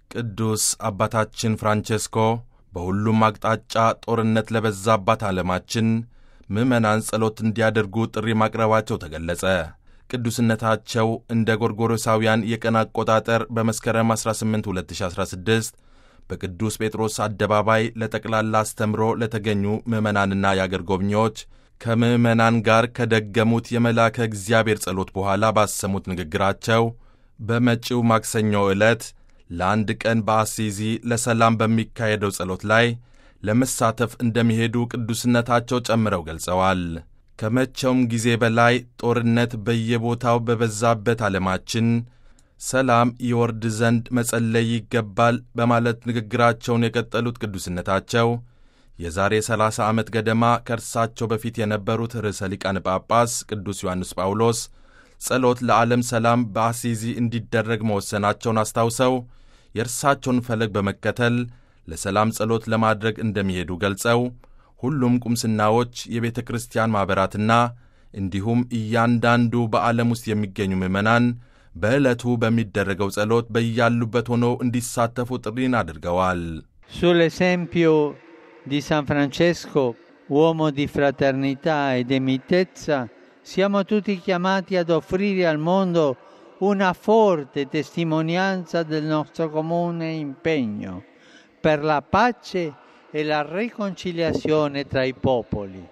ቅዱስ አባታችን ፍራንቼስኮ በሁሉም አቅጣጫ ጦርነት ለበዛባት ዓለማችን ምዕመናን ጸሎት እንዲያደርጉ ጥሪ ማቅረባቸው ተገለጸ። ቅዱስነታቸው እንደ ጎርጎሮሳውያን የቀን አቆጣጠር በመስከረም 18 2016 በቅዱስ ጴጥሮስ አደባባይ ለጠቅላላ አስተምሮ ለተገኙ ምዕመናንና የአገር ጎብኚዎች ከምዕመናን ጋር ከደገሙት የመልአከ እግዚአብሔር ጸሎት በኋላ ባሰሙት ንግግራቸው በመጪው ማክሰኞ ዕለት ለአንድ ቀን በአሲዚ ለሰላም በሚካሄደው ጸሎት ላይ ለመሳተፍ እንደሚሄዱ ቅዱስነታቸው ጨምረው ገልጸዋል። ከመቼውም ጊዜ በላይ ጦርነት በየቦታው በበዛበት ዓለማችን ሰላም ይወርድ ዘንድ መጸለይ ይገባል በማለት ንግግራቸውን የቀጠሉት ቅዱስነታቸው የዛሬ 30 ዓመት ገደማ ከእርሳቸው በፊት የነበሩት ርዕሰ ሊቃነ ጳጳስ ቅዱስ ዮሐንስ ጳውሎስ ጸሎት ለዓለም ሰላም በአሲዚ እንዲደረግ መወሰናቸውን አስታውሰው የእርሳቸውን ፈለግ በመከተል ለሰላም ጸሎት ለማድረግ እንደሚሄዱ ገልጸው ሁሉም ቁምስናዎች፣ የቤተ ክርስቲያን ማኅበራትና እንዲሁም እያንዳንዱ በዓለም ውስጥ የሚገኙ ምዕመናን በዕለቱ በሚደረገው ጸሎት በያሉበት ሆነው እንዲሳተፉ ጥሪን አድርገዋል። Sull'esempio di San Francesco, uomo di fraternità e di mitezza, siamo tutti chiamati ad offrire al mondo una forte testimonianza del nostro comune impegno per la pace e la riconciliazione tra i popoli.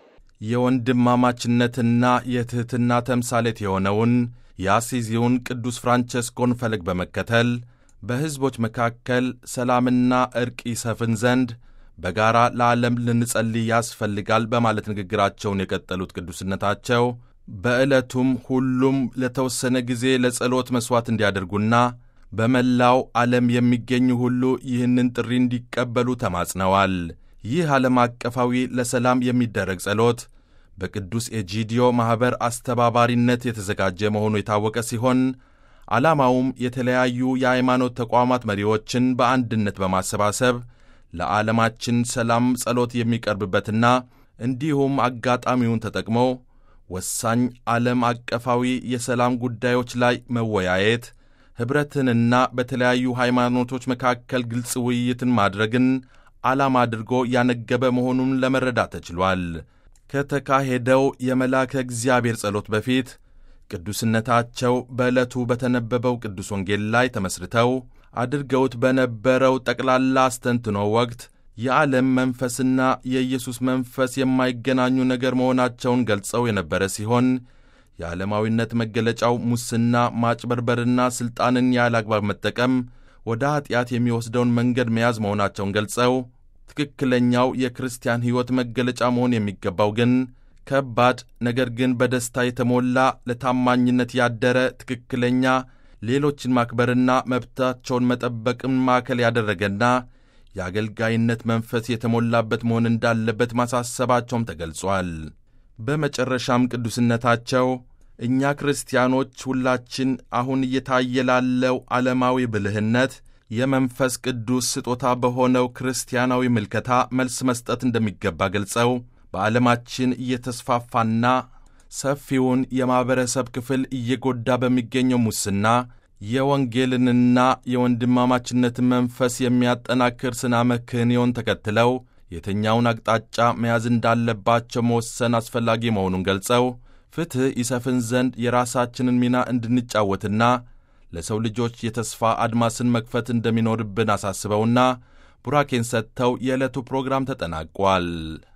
የወንድማማችነትና የትሕትና ተምሳሌት የሆነውን የአሲዚውን ቅዱስ ፍራንቸስኮን ፈለግ በመከተል በሕዝቦች መካከል ሰላምና ዕርቅ ይሰፍን ዘንድ በጋራ ለዓለም ልንጸልይ ያስፈልጋል በማለት ንግግራቸውን የቀጠሉት ቅዱስነታቸው በዕለቱም ሁሉም ለተወሰነ ጊዜ ለጸሎት መሥዋዕት እንዲያደርጉና በመላው ዓለም የሚገኙ ሁሉ ይህንን ጥሪ እንዲቀበሉ ተማጽነዋል። ይህ ዓለም አቀፋዊ ለሰላም የሚደረግ ጸሎት በቅዱስ ኤጂዲዮ ማኅበር አስተባባሪነት የተዘጋጀ መሆኑ የታወቀ ሲሆን ዓላማውም የተለያዩ የሃይማኖት ተቋማት መሪዎችን በአንድነት በማሰባሰብ ለዓለማችን ሰላም ጸሎት የሚቀርብበትና እንዲሁም አጋጣሚውን ተጠቅሞ ወሳኝ ዓለም አቀፋዊ የሰላም ጉዳዮች ላይ መወያየት ኅብረትንና በተለያዩ ሃይማኖቶች መካከል ግልጽ ውይይትን ማድረግን ዓላማ አድርጎ ያነገበ መሆኑን ለመረዳት ተችሏል። ከተካሄደው የመልአከ እግዚአብሔር ጸሎት በፊት ቅዱስነታቸው በዕለቱ በተነበበው ቅዱስ ወንጌል ላይ ተመስርተው አድርገውት በነበረው ጠቅላላ አስተንትኖ ወቅት የዓለም መንፈስና የኢየሱስ መንፈስ የማይገናኙ ነገር መሆናቸውን ገልጸው የነበረ ሲሆን የዓለማዊነት መገለጫው ሙስና፣ ማጭበርበርና ሥልጣንን ያለ አግባብ መጠቀም ወደ ኀጢአት የሚወስደውን መንገድ መያዝ መሆናቸውን ገልጸው ትክክለኛው የክርስቲያን ሕይወት መገለጫ መሆን የሚገባው ግን ከባድ ነገር ግን በደስታ የተሞላ ለታማኝነት ያደረ ትክክለኛ ሌሎችን ማክበርና መብታቸውን መጠበቅን ማዕከል ያደረገና የአገልጋይነት መንፈስ የተሞላበት መሆን እንዳለበት ማሳሰባቸውም ተገልጿል። በመጨረሻም ቅዱስነታቸው እኛ ክርስቲያኖች ሁላችን አሁን እየታየ ላለው ዓለማዊ ብልህነት የመንፈስ ቅዱስ ስጦታ በሆነው ክርስቲያናዊ ምልከታ መልስ መስጠት እንደሚገባ ገልጸው በዓለማችን እየተስፋፋና ሰፊውን የማኅበረሰብ ክፍል እየጎዳ በሚገኘው ሙስና የወንጌልንና የወንድማማችነትን መንፈስ የሚያጠናክር ስነ መክህንዮን ተከትለው የትኛውን አቅጣጫ መያዝ እንዳለባቸው መወሰን አስፈላጊ መሆኑን ገልጸው ፍትሕ ይሰፍን ዘንድ የራሳችንን ሚና እንድንጫወትና ለሰው ልጆች የተስፋ አድማስን መክፈት እንደሚኖርብን አሳስበውና ቡራኬን ሰጥተው የዕለቱ ፕሮግራም ተጠናቋል።